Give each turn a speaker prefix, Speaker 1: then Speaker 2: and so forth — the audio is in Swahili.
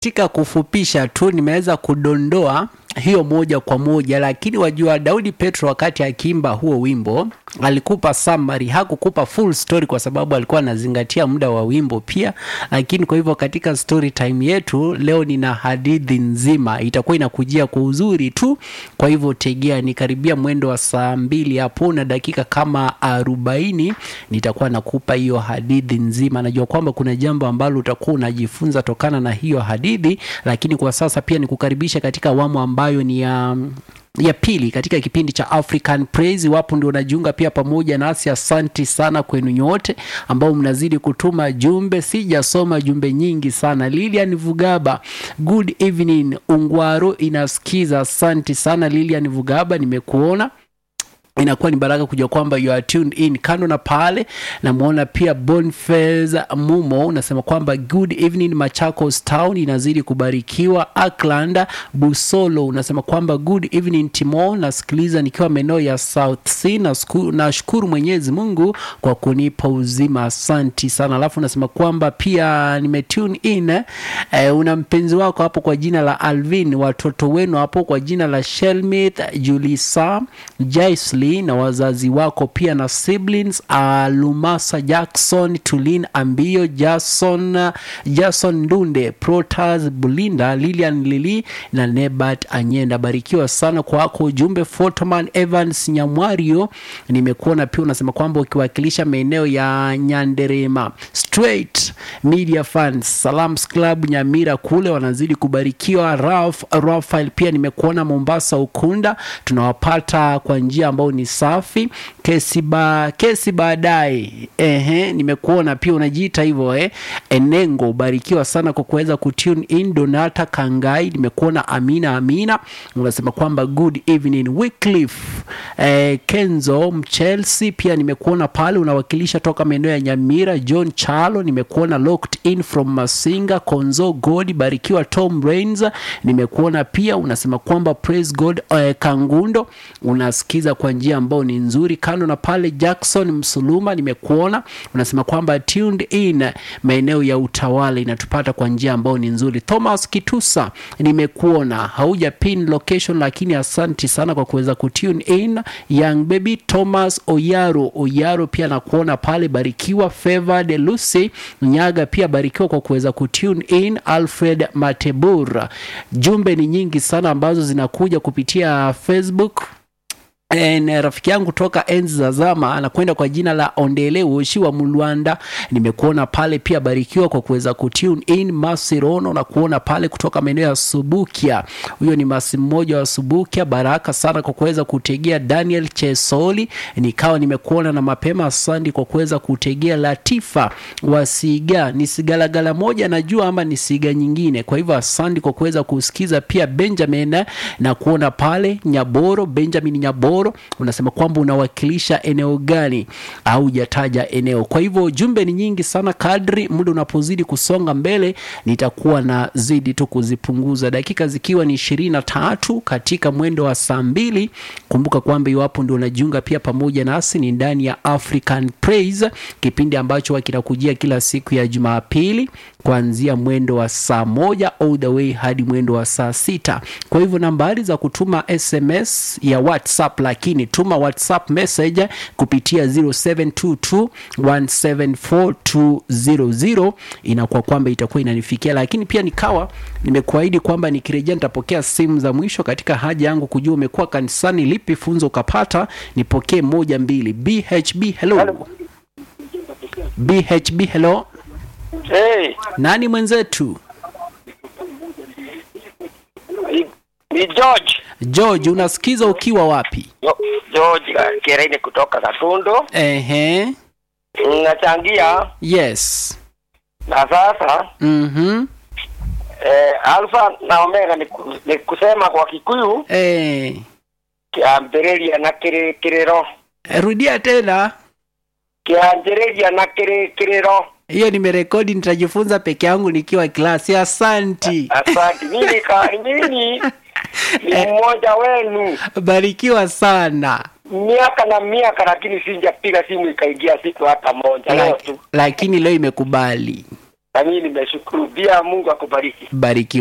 Speaker 1: katika kufupisha tu nimeweza kudondoa hiyo moja kwa moja, lakini wajua, Daudi Petro wakati akiimba huo wimbo alikupa summary, hakukupa full story kwa sababu alikuwa anazingatia muda wa wimbo pia. Lakini kwa hivyo katika story time yetu leo nina hadithi nzima, itakuwa inakujia kwa uzuri tu. Kwa hivyo tegea, ni karibia mwendo wa saa mbili hapo na dakika kama arobaini nitakuwa nakupa hiyo hadithi nzima. Najua kwamba kuna jambo ambalo utakuwa unajifunza tokana na hiyo hadithi, lakini kwa sasa pia nikukaribisha katika awamu ambayo ni ya ya pili katika kipindi cha African Praise. Wapo ndio unajiunga pia pamoja nasi, asanti sana kwenu nyote ambao mnazidi kutuma jumbe. Sijasoma jumbe nyingi sana. Lilian Vugaba, good evening. Ungwaro inasikiza, asanti sana Lilian Vugaba, nimekuona inakuwa ni baraka kujua kwamba you are tuned in. Kando na pale, namwona pia Boniface Mumo unasema kwamba good evening Machakos town inazidi kubarikiwa. Auckland Busolo unasema kwamba good evening Timo, nasikiliza nikiwa maeneo ya South Sea. Nasku- Nashukuru Mwenyezi Mungu kwa kunipa uzima, asanti sana. Alafu unasema kwamba pia nimetune in eh, una mpenzi wako hapo kwa jina la Alvin, watoto wenu hapo kwa jina la Shelmith, Julisa, Jaisley na wazazi wako pia na siblings uh, Lumasa Jackson, Tulin Ambio, Jason, Jason Ndunde, Protas Bulinda, Lilian Lili na Nebat Anyenda. Barikiwa sana kwako ujumbe. Photoman Evans Nyamwario, nimekuona pia unasema kwamba ukiwakilisha maeneo ya Nyanderema Straight Media Fans Salams Club Nyamira kule wanazidi kubarikiwa. Ralph Rafael pia nimekuona Mombasa Ukunda, tunawapata kwa njia ambayo ni safi. Kesi ba kesi baadaye, ehe, nimekuona pia unajiita hivyo eh. Enengo, ubarikiwa sana kwa kuweza kutune in. Donata Kangai, nimekuona. Amina Amina unasema kwamba good evening. Wycliffe eh, Kenzo Mchelsea pia nimekuona pale unawakilisha toka maeneo ya Nyamira. John Chalo nimekuona locked in from Masinga. Konzo God, barikiwa. Tom Rains nimekuona pia unasema kwamba praise God. Eh, Kangundo unasikiza kwa njia ambayo ni nzuri. Kando na pale, Jackson Msuluma nimekuona unasema kwamba tuned in maeneo ya Utawala inatupata kwa njia ambayo ni nzuri. Thomas Kitusa nimekuona, hauja pin location, lakini asanti sana kwa kuweza kutune in. Young baby Thomas Oyaro Oyaro pia nakuona pale, barikiwa. Favored Lucy Nyaga pia barikiwa kwa kuweza kutune in. Alfred Matebura, jumbe ni nyingi sana ambazo zinakuja kupitia Facebook. En, rafiki yangu toka enzi za zama anakwenda kwa jina la Ondele Woshi wa Mulwanda, nimekuona pale pia, barikiwa kwa kuweza kutune in. Masirono na kuona pale kutoka maeneo ya Subukia, huyo ni masi mmoja wa Subukia. Baraka sana kwa kuweza kutegea. Daniel Chesoli nikawa nimekuona na mapema, asante kwa kuweza kutegea. Latifa wa Siga ni sigalagala moja najua ama ni siga nyingine, kwa hivyo asante kwa kuweza kusikiza pia. Benjamin na kuona pale Nyaboro, Benjamin Nyaboro unasema kwamba unawakilisha eneo gani au hujataja eneo. Kwa hivyo jumbe ni nyingi sana, kadri muda unapozidi kusonga mbele nitakuwa na zidi tu kuzipunguza, dakika zikiwa ni ishirini na tatu katika mwendo wa saa mbili. Kumbuka kwamba iwapo ndio unajiunga pia pamoja nasi, ni ndani ya African Praise, kipindi ambacho kinakujia kila siku ya Jumapili kuanzia mwendo wa saa moja all the way hadi mwendo wa saa sita. Kwa hivyo nambari za kutuma SMS ya WhatsApp, lakini tuma WhatsApp message kupitia 0722174200 inakuwa kwamba itakuwa inanifikia, lakini pia nikawa nimekuahidi kwamba nikirejea nitapokea simu za mwisho katika haja yangu kujua umekuwa kanisani, lipi funzo ukapata. Nipokee moja mbili. BHB hello. BHB hello.
Speaker 2: Hey,
Speaker 1: Nani mwenzetu?
Speaker 2: ni, ni George
Speaker 1: George, unasikiza ukiwa wapi?
Speaker 2: Jo- George Kereni kutoka Katundu.
Speaker 1: Ehe,
Speaker 2: Nachangia
Speaker 1: yes.
Speaker 2: na sasa
Speaker 1: Mhm.
Speaker 2: eh, alfa na omega ni, ku- ni kusema kwa Kikuyu
Speaker 1: Eh,
Speaker 2: kiambĩrĩria na kĩrĩ kĩrĩro
Speaker 1: rudia tena.
Speaker 2: kĩanjĩrĩria na kĩrĩ kĩrĩro
Speaker 1: Hiyo nimerekodi, nitajifunza peke yangu nikiwa klasi. Asanti,
Speaker 2: asante mimi ka mimi ni mmoja wenu
Speaker 1: barikiwa sana.
Speaker 2: miaka na miaka lakini sijapiga simu ikaingia siku hata moja leo tu
Speaker 1: Lak- lakini leo imekubali.
Speaker 2: na mimi nimeshukuru pia. Mungu akubariki.
Speaker 1: barikiwa